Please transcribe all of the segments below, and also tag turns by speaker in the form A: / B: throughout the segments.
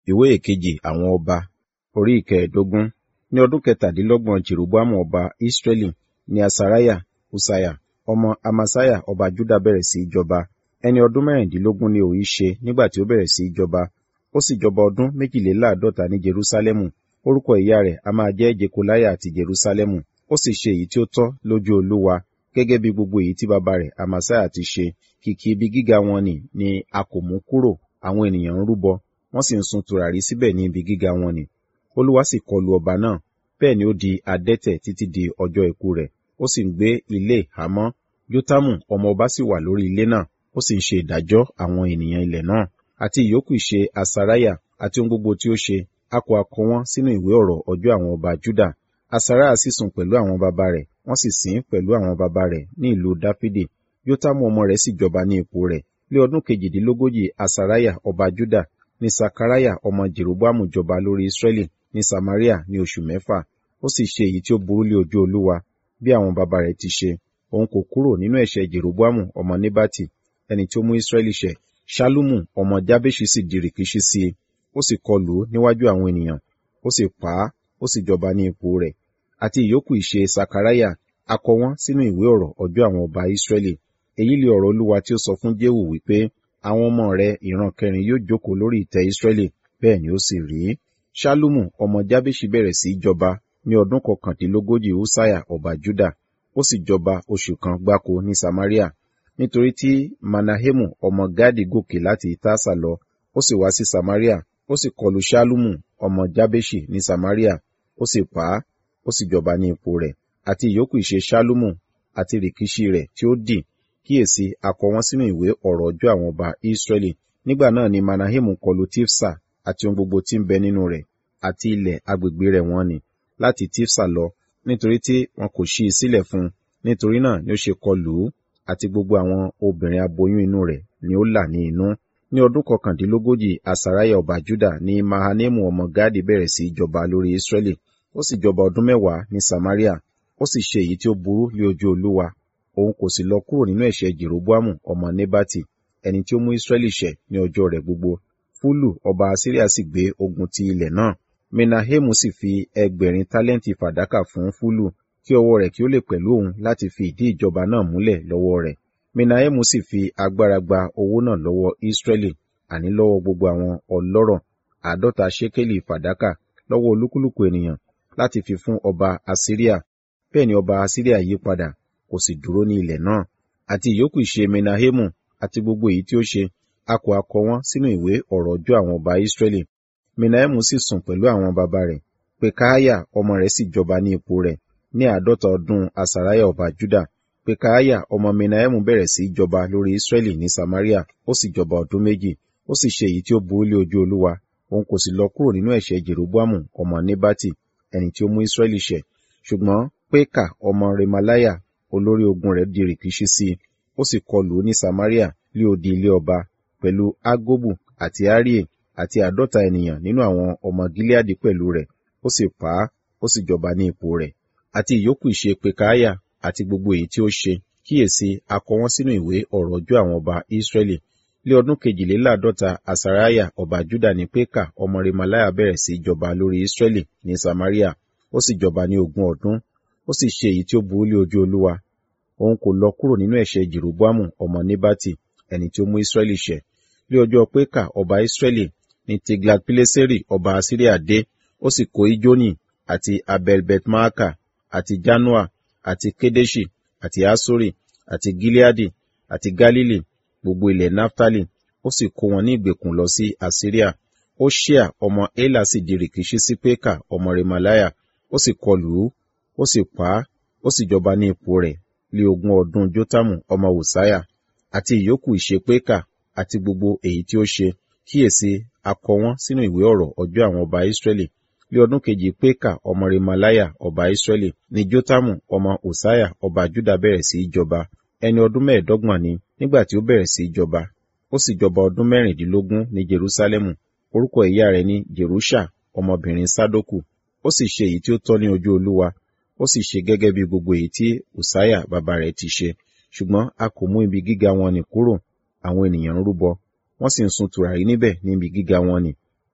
A: ìwé ìkejì àwọn ọba orí ìkẹẹ̀ẹ́dógún ní ọdún kẹtàdínlọ́gbọ̀n jeroboamu ọba israẹli ní asariah usaya ọmọ amasiah ọba juda bẹ̀rẹ̀ sí í jọba ẹni ọdún mẹ́rìndínlógún ni òun ṣe nígbà tí ó bẹ̀rẹ̀ sí í jọba ó sì jọba ọdún méjìléláàádọ́ta ní jerusalemu orúkọ ìyá rẹ̀ a máa jẹ́ jekoliah àti jerusalemu ó sì ṣe èyí tí ó tọ́ lójú olúwa gẹ́gẹ́ bí gbogbo èyí tí bàbá rẹ̀ amasiah ti ṣe kìkì ibi gíga wọn nì ni a kò mú kúrò àwọn ènìyàn ń rúbọ wọ́n sì ń sun tùràrí síbẹ̀ ní ibi gíga wọn nì olúwa sì kọlu ọba náà bẹ́ẹ̀ ni ó di adẹ́tẹ̀ títí di ọjọ́ ikú rẹ̀ ó sì ń gbé ilé ìhámọ́ jótámù ọmọ ọba sì wà lórí ilé náà ó sì ń ṣe ìdájọ́ àwọn ènìyàn ilẹ̀ náà àti ìyókù ìṣe asariah àti ohun gbogbo tí ó ṣe a kò akọ wọn sínú ìwé ọ̀rọ̀ ọjọ́ àwọn ọba juda asariah sì sùn pẹ̀lú àwọn baba rẹ̀ wọ́n sì sìn pẹ̀lú àwọn baba rẹ̀ ní ìlú dáfídì jótámù ọmọ rẹ̀ sì jọba ní ipò rẹ̀ ní ọdún kejìdínlógójì asariah ọba juda ní sakariah ọmọ jeroboamu jọba lórí israẹli ní samaria ní oṣù mẹ́fà ó sì ṣe èyí tí ó burú lé ojú olúwa bí àwọn baba rẹ̀ ti ṣe òun kò kúrò nínú ẹ̀ṣẹ̀ jeroboamu ọmọ nebati ẹni tí ó mú israẹli ṣẹ̀ ṣálúmù ọmọ jábéṣì sì di rìkíṣí sí i ó sì kọlù ú níwájú àwọn ènìyàn ó sì pa á ó sì jọba ní ipò rẹ̀ àti ìyókù ìṣe sakaraya a kọ wọ́n sínú ìwé ọ̀rọ̀ ọjọ́ àwọn ọba israẹli èyí lè ọ̀rọ̀ olúwa tí ó sọ fún jéhù wípé àwọn ọmọ rẹ̀ ìran kẹrin yóò jókòó lórí ìtẹ́ israẹli bẹ́ẹ̀ ni ó sì rí ṣálúmù ọmọ jábéṣì bẹ̀rẹ̀ sí í jọba ní ọdún kọkàndínlógójì húsáyà ọba juda ó sì jọba oṣù kan gbáko ní samaria nítorí tí manahemu ọmọ gadi gòkè láti itasa lọ ó sì wá sí samaria ó sì kọlu ṣálúmù ọmọ jábéṣì ní samaria ó sì pa á ó sì jọba ní ipò rẹ̀ àti ìyókù ìṣe ṣálúmù àti rìkíṣí rẹ̀ tí ó dì kíyèsí a kọ wọ́n sínú ìwé ọ̀rọ̀ ọjọ́ àwọn ọba israẹli nígbà náà ni manahemu kọlu tifsa àti ohun gbogbo tí ń bẹ nínú rẹ̀ àti ilẹ̀ agbègbè rẹ̀ wọ́n ni láti tifsa lọ nítorí tí wọn kò ṣí i sílẹ̀ fún un nítorí náà ni ó ṣe kọlù ú àti gbogbo àwọn obìnrin aboyún inú rẹ̀ ni ó là ní inú ní ọdún kọkàndínlógójì asariah ọba juda ní mahanemu ọmọ gadi bẹ̀rẹ̀ sí í jọba lórí israẹli ó sì jọba ọdún mẹ́wàá ní samaria ó sì ṣe èyí tí ó burú lé ojú olúwa òun kò sì lọ kúrò nínú ẹ̀ṣẹ̀ jeroboamu ọmọ nebati ẹni tí ó mú israẹli ṣẹ̀ ní ọjọ́ rẹ̀ gbogbo fúlù ọba asiria sì gbé ogun ti ilẹ̀ náà menahemu sì fi ẹgbẹ̀rin tálẹ́ǹtì fàdákà fún fúlù kí ọwọ́ rẹ̀ kí ó lè pẹ̀lú òun láti fi ìdí ìjọba náà múlẹ̀ lọ́wọ́ rẹ̀ menahemu sì fi agbára gba owó náà lọ́wọ́ israẹli àní lọ́wọ́ gbogbo àwọn ọlọ́rọ̀ àádọ́ta ṣékélì fàdákà lọ́wọ́ olúkúlùkù ènìyàn láti fi fún ọba asiria bẹ́ẹ̀ ni ọba asiria yí padà kò sì dúró ní ilẹ̀ náà àti ìyókù ìṣe menahemu àti gbogbo èyí tí ó ṣe a kò akọ wọn sínú ìwé ọ̀rọ̀ ọjọ́ àwọn ọba israẹli menahemu sì sùn pẹ̀lú àwọn baba rẹ̀ pekaaya ọmọ rẹ̀ sì jọba ní ipò rẹ̀ ní àádọ́ta ọdún asariah ọba juda pekaaya ọmọ menahemu bẹ̀rẹ̀ sí í jọba lórí israẹli ní samaria ó sì jọba ọdún méjì ó sì ṣe èyí tí ó burú lé ojú olúwa òun kò sì lọ kúrò nínú ẹ̀ṣẹ̀ jeroboamu ọmọ nebati ẹni tí ó mú israẹli ṣẹ̀ ṣùgbọ́n peka ọmọ remalaya olórí ogun rẹ̀ di rìkíṣí sí i ó sì kọlù ú ní samaria lé odi ilé ọba pẹ̀lú agobu àti arie àti àádọ́ta ènìyàn nínú àwọn ọmọ gileadi pẹ̀lú rẹ̀ ó sì pa á ó sì jọba ní ipò rẹ̀ àti ìyókù ìṣe pekaaya àti gbogbo èyí tí ó ṣe kíyèsí a kọ wọ́n sínú ìwé ọ̀rọ̀ ọjọ́ àwọn ọba israẹli lé ọdún kejìléláàádọ́ta asariah ọba juda ní peka ọmọ remalaya bẹ̀rẹ̀ sí jọba lórí israẹli ní samaria ó sì jọba ní ogún ọdún ó sì ṣe èyí tí ó burú lé ojú olúwa òun kò lọ kúrò nínú ẹ̀ṣẹ̀ jeroboamu ọmọ nebati ẹni tí ó mú israẹli ṣẹ̀ lé ọjọ́ peka ọba israẹli ní tiglat-pileseri ọba asiria dé ó sì kó ijoni àti abelbetmaaka àti janua àti kedeshi àti asori àti gileadi àti galili gbogbo ilẹ̀ naftali ó sì kó wọn ní ìgbèkùn lọ sí asiria oṣia ọmọ ela sì di rìkíṣí sí peka ọmọ remalaya ó sì kọlù ú ó sì pa á ó sì jọba ní ipò rẹ̀ lé ogún ọdún jotamu ọmọ wòsáyà àti ìyókù ìṣe peka àti gbogbo èyí tí ó ṣe kíyèsí a kọ wọ́n sínú ìwé ọ̀rọ̀ ọjọ́ àwọn ọba israẹli lé ọdún kejì peka ọmọ remalaya ọba israẹli ní jotamu ọmọ òsáyà ọba juda bẹ̀rẹ̀ sí í jọba ẹni ọdún mẹ́ẹ̀ẹ́dọ́gbọ̀n ni nígbà tí ó bẹ̀rẹ̀ sí í jọba ó sì jọba ọdún mẹ́rìndínlógún ní jerusalemu orúkọ ìyá rẹ̀ ní jerusha ọmọbìnrin sadoku ó sì ṣe èyí tí ó tọ́ ní ojú olúwa ó sì ṣe gẹ́gẹ́ bí gbogbo èyí tí òsáyà bàbá rẹ̀ ti ṣe ṣùgbọ́n a kò mú ibi gíga wọn nì kúrò àwọn ènìyàn ń rúbọ wọ́n sì ń sun tùràrí níbẹ̀ níbi gíga wọn nì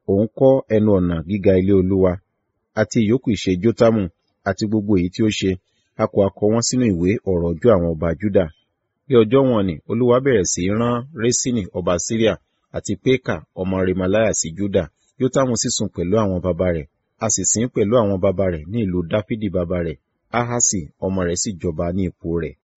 A: òun kọ́ ẹnu ọ̀nà gíga ilé olúwa àti ìyókù ìṣe jótámù àti gbogbo èyí tí ó ṣe a kò akọ wọn sínú ìwé ọ̀rọ̀ ọjọ́ àwọn ọba júdà bí ọjọ́ wọn ni olúwa bẹ̀rẹ̀ sí í rán résínì ọba síríà àti pékà ọmọ remaliah sí júdà jótámù sì sùn pẹ̀lú àwọn baba rẹ̀ a sì sìn pẹ̀lú àwọn baba rẹ̀ ní ìlú dáfídì baba rẹ̀ ahasi ọmọ rẹ̀ sì jọba ní ipò rẹ̀